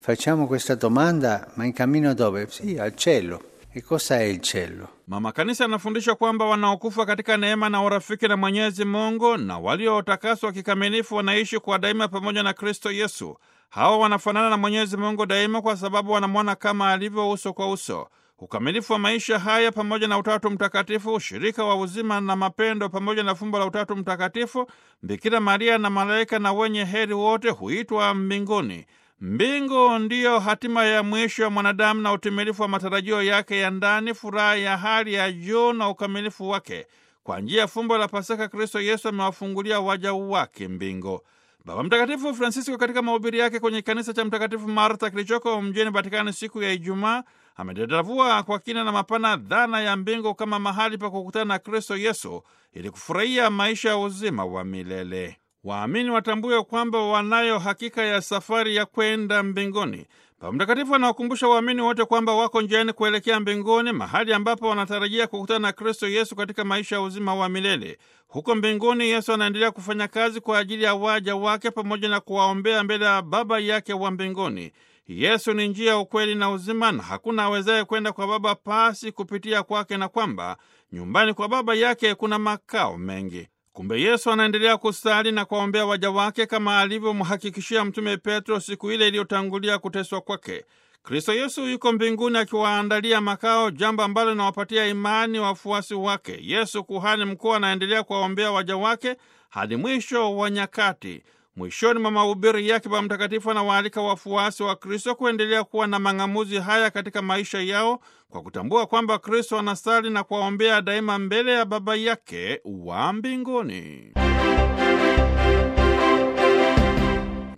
Facciamo questa domanda, ma in cammino dove? Sì, al cielo. E cosa è il cielo? Mama Kanisa anafundisha kwamba wanaokufa katika neema na urafiki na Mwenyezi Mungu na waliotakaswa kikamilifu wanaishi kwa daima pamoja na Kristo Yesu. Hawa wanafanana na Mwenyezi Mungu daima kwa sababu wanamwona kama alivyo uso kwa uso. Ukamilifu wa maisha haya pamoja na Utatu Mtakatifu, ushirika wa uzima na mapendo pamoja na fumbo la Utatu Mtakatifu, Bikira Maria na malaika na wenye heri wote huitwa mbinguni. Mbingu ndiyo hatima ya mwisho ya mwanadamu na utimilifu wa matarajio yake ya ndani, furaha ya hali ya juu na ukamilifu wake. Kwa njia ya fumbo la Pasaka, Kristo Yesu amewafungulia waja wake mbingu. Baba Mtakatifu Francisco katika mahubiri yake kwenye kanisa cha Mtakatifu Martha kilichoko mjini Vatikani siku ya Ijumaa amedadavua kwa kina na mapana dhana ya mbingu kama mahali pa kukutana na Kristo Yesu ili kufurahia maisha ya uzima wa milele. Waamini watambue kwamba wanayo hakika ya safari ya kwenda mbinguni. Baba Mtakatifu anawakumbusha waamini wote kwamba wako njiani kuelekea mbinguni, mahali ambapo wanatarajia kukutana na Kristo Yesu katika maisha ya uzima wa milele. Huko mbinguni, Yesu anaendelea kufanya kazi kwa ajili ya waja wake pamoja na kuwaombea mbele ya Baba yake wa mbinguni. Yesu ni njia, ukweli na uzima, na hakuna awezaye kwenda kwa Baba pasi kupitia kwake, na kwamba nyumbani kwa Baba yake kuna makao mengi. Kumbe Yesu anaendelea kusali na kuwaombea waja wake kama alivyomhakikishia Mtume Petro siku ile iliyotangulia kuteswa kwake. Kristo Yesu yuko mbinguni akiwaandalia makao, jambo ambalo linawapatia imani wafuasi wake. Yesu kuhani mkuu anaendelea kuwaombea waja wake hadi mwisho wa nyakati. Mwishoni mwa mahubiri yake, Baba Mtakatifu anawaalika wafuasi wa Kristo kuendelea kuwa na mang'amuzi haya katika maisha yao kwa kutambua kwamba Kristo anasali na kuwaombea daima mbele ya Baba yake wa mbinguni.